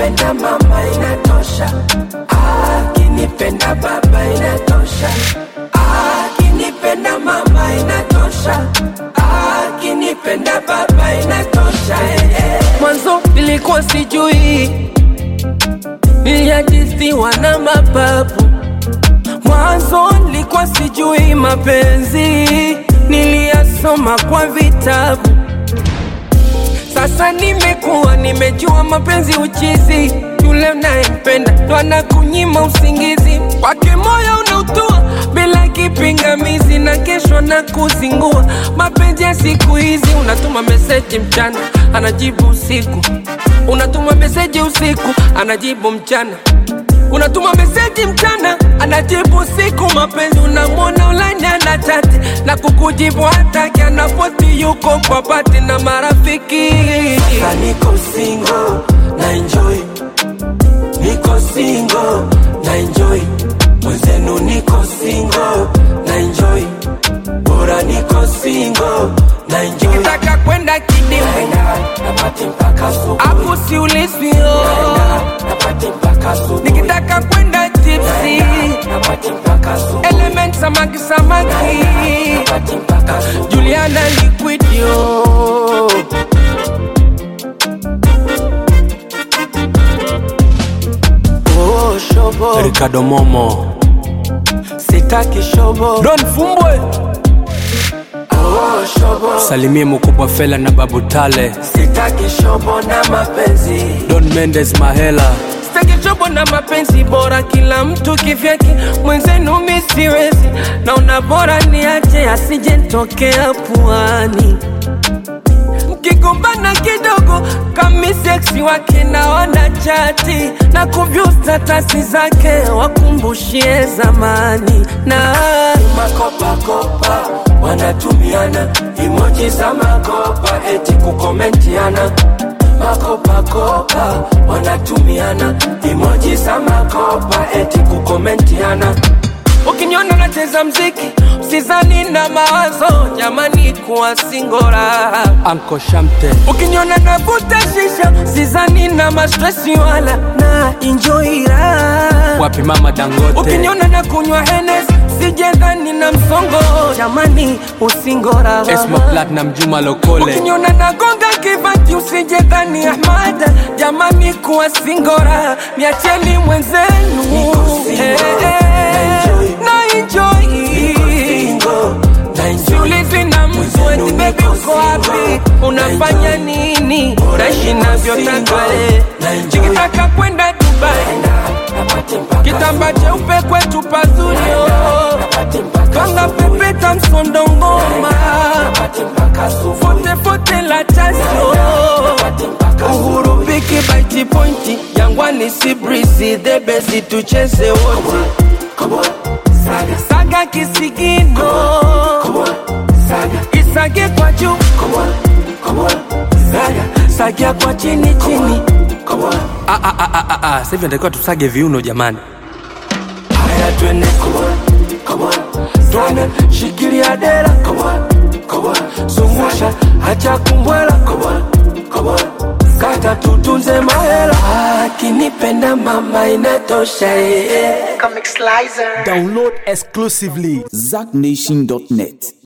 akinipenda mama inatosha, akinipenda baba inatosha, akinipenda mama inatosha, akinipenda baba inatosha. eh, eh. Mwanzo nilikuwa sijui, niliajisiwa na mapapu Mwanzo nilikuwa sijui mapenzi, niliyasoma kwa vitabu. Sasa nimekuwa nimejua mapenzi uchizi, yule unayempenda ndo anakunyima usingizi, kwake moyo unautua bila kipingamizi, na kesho na kuzingua. Mapenzi ya siku hizi, unatuma meseji mchana, anajibu usiku, unatuma meseji usiku, anajibu mchana unatuma meseji mchana anajibu usiku. Mapenzi unamwona ulani ana chati na kukujibu hataki, anapoti yuko kwa pati na marafiki. Sasa niko single na enjoy, niko single na enjoy, mwenzenu niko single na enjoy, bora niko single na enjoy. Nikitaka kwenda kidimu napati mpaka asubuhi, hapo siulizwi oh. napati mpaka asubuhi. Nikitaka kwenda tipsi napati mpaka asubuhi, element samaki samaki napati mpaka asubuhi. Juliana liquid yo Oh, shobo Ricardo Momo sitaki shobo Don Fumbwe oh, shobo salimie mkubwa Fela na Babu Tale sitaki shobo na mapenzi Don Mendes Mahela sitaki shobo na mapenzi bora kila mtu kivyake mwenzenu mi siwezi naona bora niache asije ntokea puani mkigombana kidogo kami seksi wake naona chati na kuvyu statasi zake wakumbushie zamani na makopakopa wanatumiana imoji za makopa eti kukomentiana makopakopa wanatumiana imoji za makopa eti kukomentiana ukiniona nacheza mziki usizani na mawazo jamani kuwa singora Anko Shamte ukiniona navuta shisha sizani na mastresi wala na enjoy raha wapi mama Dangote ukiniona na kunywa henes sijendani na msongo jamani usingora Esma Platinum Juma Lokole ukiniona nagonga kibati usijendani ahmada jamani kuwa singora miacheni mwenzenu Eh, eh, na enjoy Siulizi na mtu eti baby uko wapi, unafanya nini, naishi navyotaka eh. Nikitaka kwenda Dubai, kitamba cheupe kwetu pazuri oh. Kanga pepeta msondo ngoma, fote fote la tasio Uhuru biki baiti pointi, Jangwani si breezy, the best tucheze wote saga kisigino isage kwa juu sagia kwa chini chini ah, ah, ah, ah, ah. Sasa hivi natakiwa tusage viuno jamani haya twende twende shikilia dera zungusha hacha kumbwela kata tutunze mahela akinipenda mama inatosha eh, eh. Download exclusively ZackNation.net.